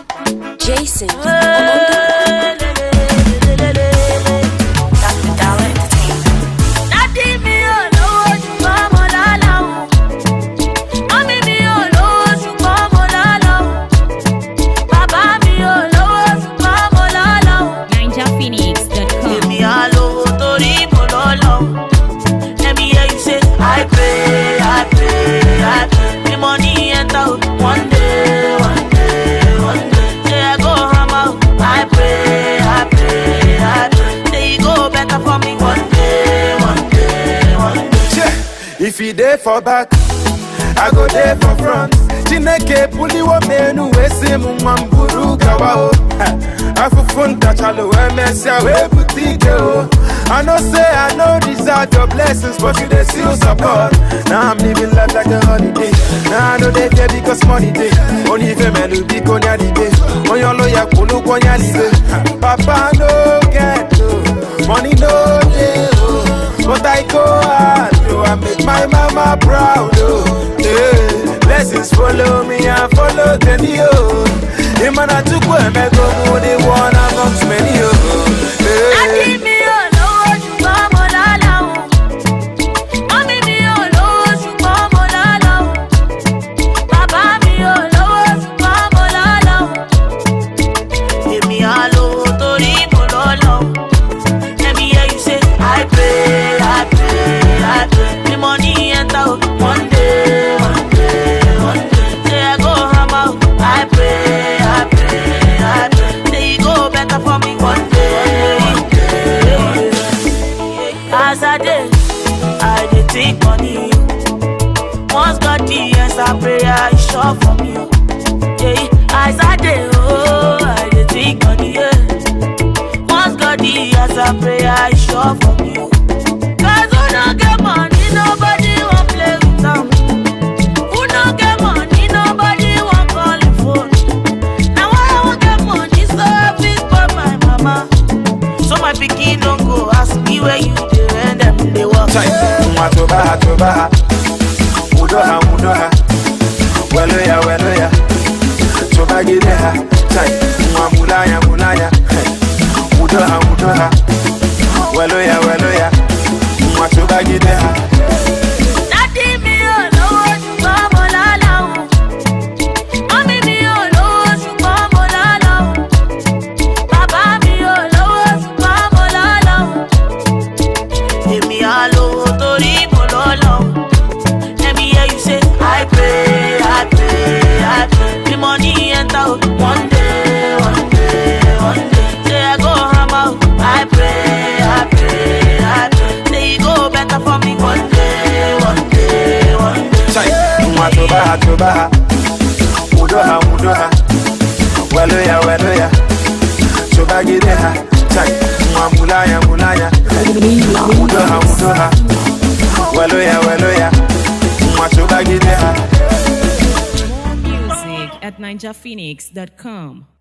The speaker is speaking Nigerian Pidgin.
Jason on the Dádì mi ò lówó ṣùgbọ́n mo lọ́lọ́ o. Mọ́mí mi ò lówó ṣùgbọ́n mo lọ́lọ́ o. Bàbá mi ò lówó ṣùgbọ́n mo lọ́lọ́ o. NinjaPhoenix.com. Èmi á lówó torí mo lọ́lọ́ o. Let me hear you say, I pray, I pray, I pray. The money enter o. One day, one day, one day. Say I go hammer o. I pray, I pray, I pray. Say e go better for me one day, one day, one day. Yeah. If he dey for back, I go dey for front. Chineke puliwo menu wesi mumamburu gawa o. Ha. Afufu ntachalo emesia we butike o. I know say I know deserve your blessings, but you dey still support. Now I'm living life like a holiday. Now I know they fear because money dey. Only if a man will be konya di day. On your lawyer kulu konya di day. Papa no get no, money no dey oh. But I go hard, oh, I make my mama proud, oh. Yeah. Blessings follow me and follow Jenny, oh. Imana tukwe mego mudi one amongst many, oh. Dádì Yeah. mi ò lówó ṣùgbọ́n mo lọ́lọ́ o. Mọ́mí mi ò lówó ṣùgbọ́n mo lọ́lọ́ o. Bàbá mi ò lówó ṣùgbọ́n mo lọ́lọ́ o. Èmi á lówó torí mo lọ́lọ́ o. Let me hear you say, I pray, I pray, I pray. The money enter o. One day, one day, one day. Say I go hammer o. I pray, I pray, I pray. Say e go better for me one day, one day, one day. As I dey, I dey think money. Once God the answer prayer, is sure for me. oh. Yeah, as I dey, oh, I dey think money. Yeah. Once God the answer prayer, is sure for me. oh. Cause who no get money, nobody wan play with am. Who no get money, nobody wan call the phone. Now I wan get money, so I fit spoil my mama. So my pikin no go ask me where you dey when dem dey work. Chai, mwa tobaha tobaha Mudoha mudoha Weloya weloya Tobagideha Chai, mwa mulaya mulaya Hey. Mudoha mudoha Weloya weloya Mwa tobagideha Dádì mi ò lówó ṣùgbọ́n mo lọ́lọ́ o. Mọ́mí mi ò lówó ṣùgbọ́n mo lọ́lọ́ o. Bàbá mi ò lówó ṣùgbọ́n mo lọ́lọ́ o. Èmi á lówó torí mo lọ́lọ́ o. Let me hear you say, I pray, I pray, I pray. The money enter o. One day, one day, one day. Say I go hammer o. I pray, I pray, I pray. Say e go better for me one day, one day, one day. Chai, mwa tobaha tobaha Mudoha mudoha Weloya weloya Tobagideha Chai, mwa mulaya mulaya Mudoha mudoha Weloya weloya Mwa tobagideha More music at NinjaPhoenix.com.